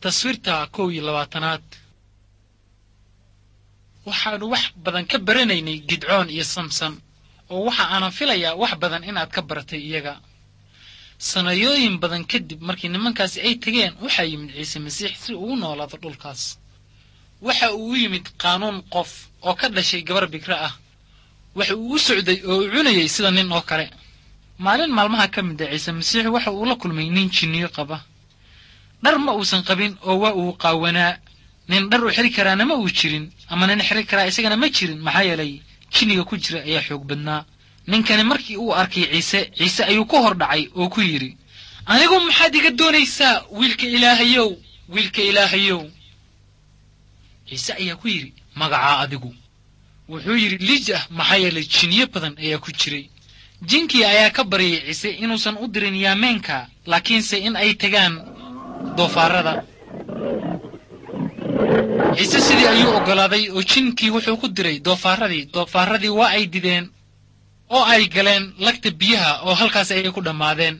taswiirta kow iyo labaatanaad waxaannu wax badan ka baranaynay gidcoon iyo samson oo waxa aanan filayaa wax badan inaad ka baratay iyaga sanayooyin badan kadib markii nimankaasi ay tegeen waxaa yimid ciise masiix si uu u noolaado dhulkaas waxa uu u yimid qaanuun qof oo ka dhashay gabar bikra ah waxa uu u socday oo u cunayay sida nin oo kale maalin maalmaha ka mid a ciise masiix waxa uu la kulmay nin jinniyo qaba dhar ma uusan qabin oo waa uu qaawanaa nin dhar u xiri karaana ma uu jirin ama nin xiri karaa isagana ma jirin maxaa yeelay jinniga ku jira ayaa xoog badnaa ninkani markii uu arkay ciise ciise ayuu ku hor dhacay oo ku yidhi anigu maxaad iga doonaysaa wiilka ilaahayow wiilka ilaahayow ciise ayaa ku yidhi magacaa adigu wuxuu yidhi liij ah maxaa yeelay jinniyo badan ayaa ku jiray jinkii ayaa ka baryay ciise inuusan u dirin yaameenka laakiinse in ay tegaan doofaarada ciise sidii ayuu oggolaaday oo jinkii wuxuu ku diray doofaaradii doofaaradii waa ay dideen oo ay galeen lagta biyaha oo halkaas ayay ku dhammaadeen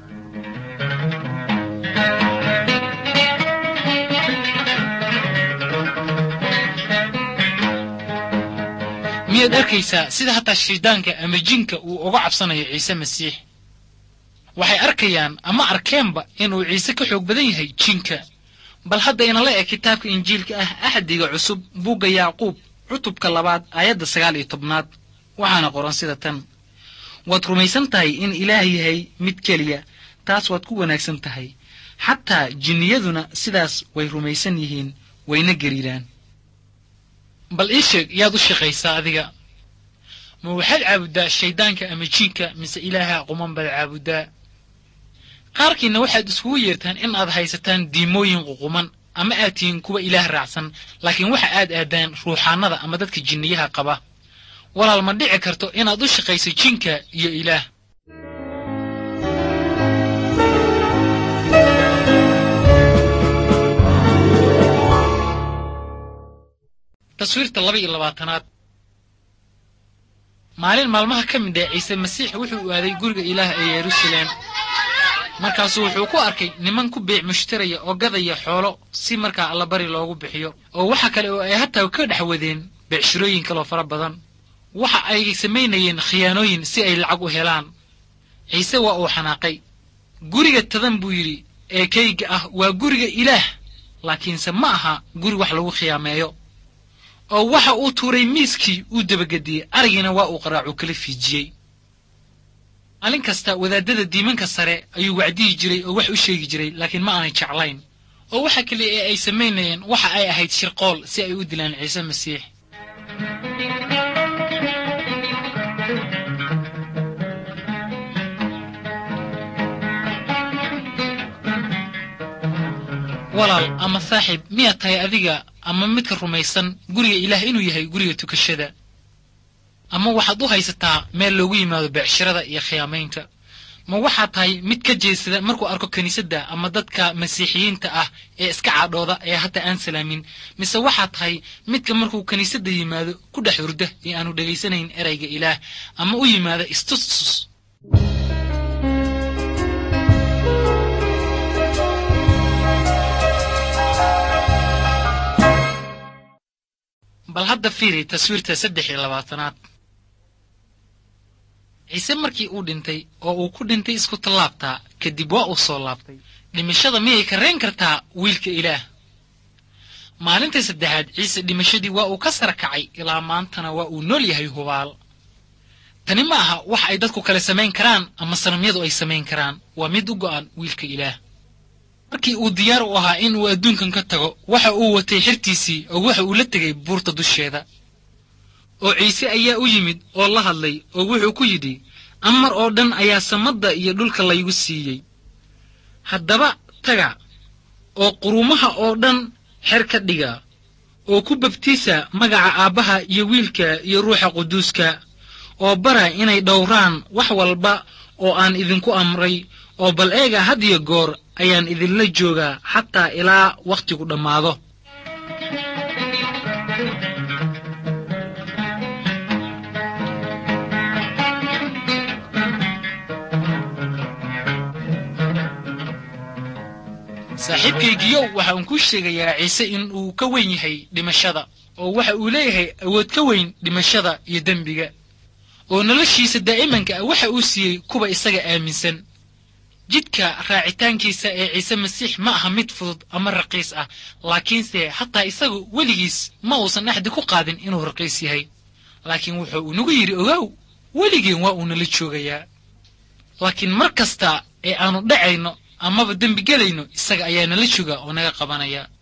miyaad arkaysaa sida hataa shaydaanka ama jinka uu uga cabsanayo ciise masiix waxay arkayaan ama arkeenba inuu ciise ka xoog badan yahay jinka bal hadda inala eg kitaabka injiilka ah axdiga cusub buugga yacquub cutubka labaad aayadda sagaal iyo tobnaad waxaana qoran sida tan waad rumaysan tahay in ilaah yahay mid keliya taas waad ku wanaagsan tahay xataa jinniyaduna sidaas way rumaysan yihiin wayna gariiraan bal ii sheeg yaad u shaqaysaa adiga ma waxaad caabuddaa shayddaanka ama jiinka mise ilaaha quman baad caabuddaa qaarkiinna waxaad iskugu yeertaan in aad haysataan diimooyin ququman ama aad tihiin kuwa ilaah raacsan laakiin waxa aad aadaan ruuxaannada ama dadka jinniyaha qaba walaal ma dhici karto inaad u shaqayso jinka iyo ilaah taswiirta laba iyo labaatanaad maalin maalmaha ka mid ah ciise masiix wuxuu aaday guriga ilaah ee yeruusaleem markaasuu wuxuu ku arkay niman ku biic mushtaraya oo gadaya xoolo si markaa allabari loogu bixiyo oo waxa kale oo ay hataa ka dhex wadeen beecshirooyin kaloo fara badan waxa ay samaynayeen khiyaanooyin si ay lacag u helaan ciise waa uu xanaaqay guriga tadan buu yidhi ee kayga ah waa guriga ilaah laakiinse ma aha guri wax lagu khiyaameeyo oo waxa uu tuuray miiskii uu dabagediyey arigiina waa uu qaraacu kala fiijiyey maalin kasta wadaadada diimanka sare ayuu wacdiyi jiray oo wax u sheegi jiray laakiin ma aanay jeclayn oo waxa keliya ee ay samaynayeen waxa ay ahayd shirqool si ay u dilaan ciise masiix walaal ama saaxiib miyaad tahay adiga ama midka rumaysan guriga ilaah inuu yahay guriga tukashada ama waxaad u haysataa meel loogu yimaado beecshirada iyo khiyaamaynta ma waxaad tahay mid ka jeesada markuu arko kiniisadda ama dadka masiixiyiinta ah ee iska cadhooda ee hataa aan salaamin mise waxaad tahay midka markuu kiniisadda yimaado ku dhex hurda ee aanu dhegaysanayn erayga ilaah ama u yimaada istustus bal hadda fiiri taswiirta saddex iyo labaatanaad ciise markii uu dhintay oo uu ku dhintay isku tallaabtaa kadib waa uu soo laabtay dhimashada miyay karrayn kartaa wiilka ilaah maalintii saddexaad ciise dhimashadii waa uu ka sara kacay ilaa maantana waa uu nool yahay hubaal tani ma aha wax ay dadku kale samayn karaan ama sanamyadu ay samayn karaan waa mid u go'an wiilka ilaah markii uu diyaar u ahaa in uu adduunkan ka tago waxa uu watay xirtiisii oo waxa uu la tegay buurta dusheeda oo ciise ayaa u yimid oo la hadlay oo wuxuu ku yidhi amar oo dhan ayaa samadda iyo dhulka laygu siiyey haddaba taga oo qurumaha oo dhan xer ka dhiga oo ku babtiisa magaca aabbaha iyo wiilka iyo ruuxa quduuska oo bara inay dhowraan wax walba oo aan idinku amray oo bal eega had iyo goor ayaan idinla joogaa xataa ilaa wakhtigu dhammaado saaxiibkaygiyow waxa uun kuu sheegayaa ciise in uu ka weyn yahay dhimashada oo waxa uu leeyahay awood ka weyn dhimashada iyo dembiga oo noloshiisa daa'imanka ah waxa uu siiyey kuwa isaga aaminsan jidka raacitaankiisa ee ciise masiix ma aha mid fudud ama raqiis ah laakiinse hataa isagu weligiis ma uusan axdi ku qaadin inuu raqiis yahay laakiin wuxuu inagu yidhi ogow weligeen waa uu nala joogayaa laakiin mar kasta ee aanu dhacayno amaba dembi gelayno isaga ayaa nala jooga oo naga qabanaya